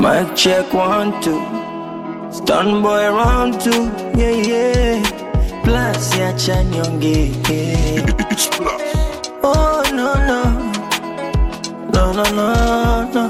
Mic check one two. Stun boy round two. Yeah yeah. Plus ya chanyonge. Oh no no. No no no no.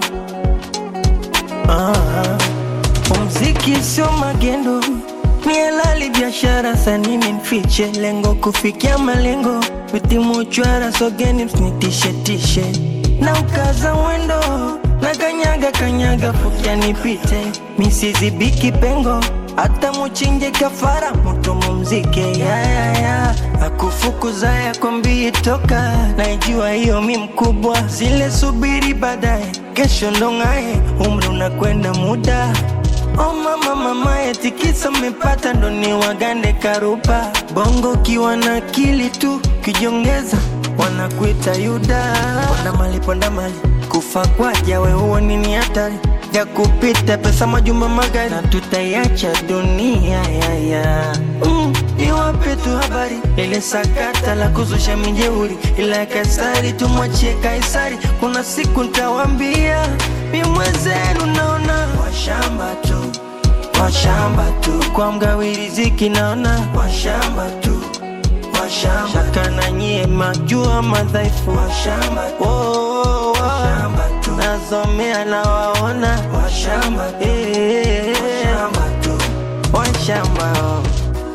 Ah. Muziki sio magendo, ni halali biashara, sanini mfiche lengo kufikia malengo, vitimu chwara sogeni msinitishe tishe na ukaza mwendo na kanyaga kanyaga fukia nipite misizibiki pengo hata muchinje kafara mutu mumzike yayaya akufukuza yakwambii toka naijua hiyo mi mkubwa zile subiri baadaye kesho ndong'aye umri unakwenda muda Oh mama mama etikisa mmepata ndo ni wagande karupa bongo kiwa na akili tu kijongeza wanakuita yuda ponda mali ponda mali kufa kwaja we huo nini hatari ya kupita pesa majumba magari na tutaiacha dunia yaya mm, iwape tu habari ile sakata la kuzusha mijeuri ila ya kaisari tumwachie kaisari kuna siku ntawambia mi mwenzenu naona washamba tu washamba tu kwa mgawi riziki naona washamba tu washamba shaka na nyie majua madhaifu washamba oh, oh, oh. washamba tu nazomea na waona washamba eh, washamba tu washamba oh.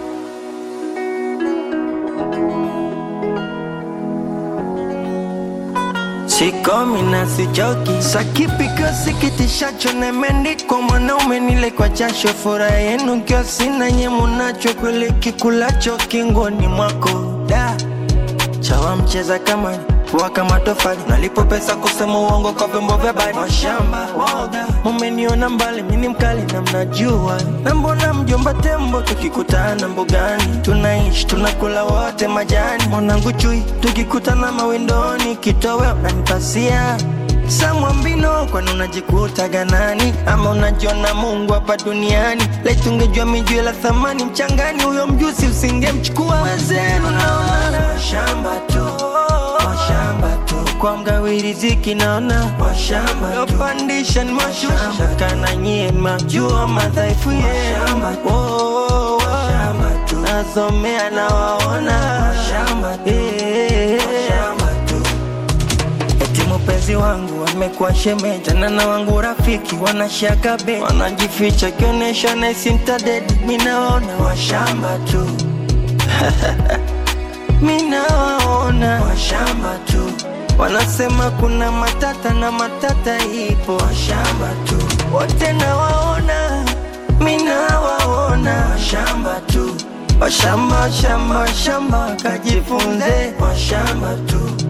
Sikomi na sichoki, sakipiko sikitishacho nemeandikwa mwanaume nile kwa jasho, furaha yenu kio sina nye munacho, kweli kikulacho kingoni mwako da chawa mcheza kama kuwa kama tofali, nalipo pesa kusema uongo kwa vyombo vya habari. Washamba woga, mumeniona mbali, mini mkali na mnajua, na mbona mjomba tembo tukikutana mbugani, tunaishi tunakula wote majani, mwanangu chui, tukikutana mawindoni, kitowe unanipasia samwambino kwani unajikuta ganani ama unajiona mungu hapa duniani laitungejua mijue la thamani mchangani huyo mjusi usingemchukua wezenu naona washamba tu washamba tu kwa mgawi riziki naona washamba yopandisha ni mashusha kana nyie majua madhaifu yenu oh, oh, oh. nazomea na waona washamba eh, Eti mpenzi wangu amekuwa shemeji tena na wangu rafiki wanashaka be wanajificha kionyesha naisi mtadedi minaona washamba tu minawaona washamba tu wanasema kuna matata na matata ipo washamba tu wote nawaona minawaona washamba tu washamba shamba shamba kajifunze washamba tu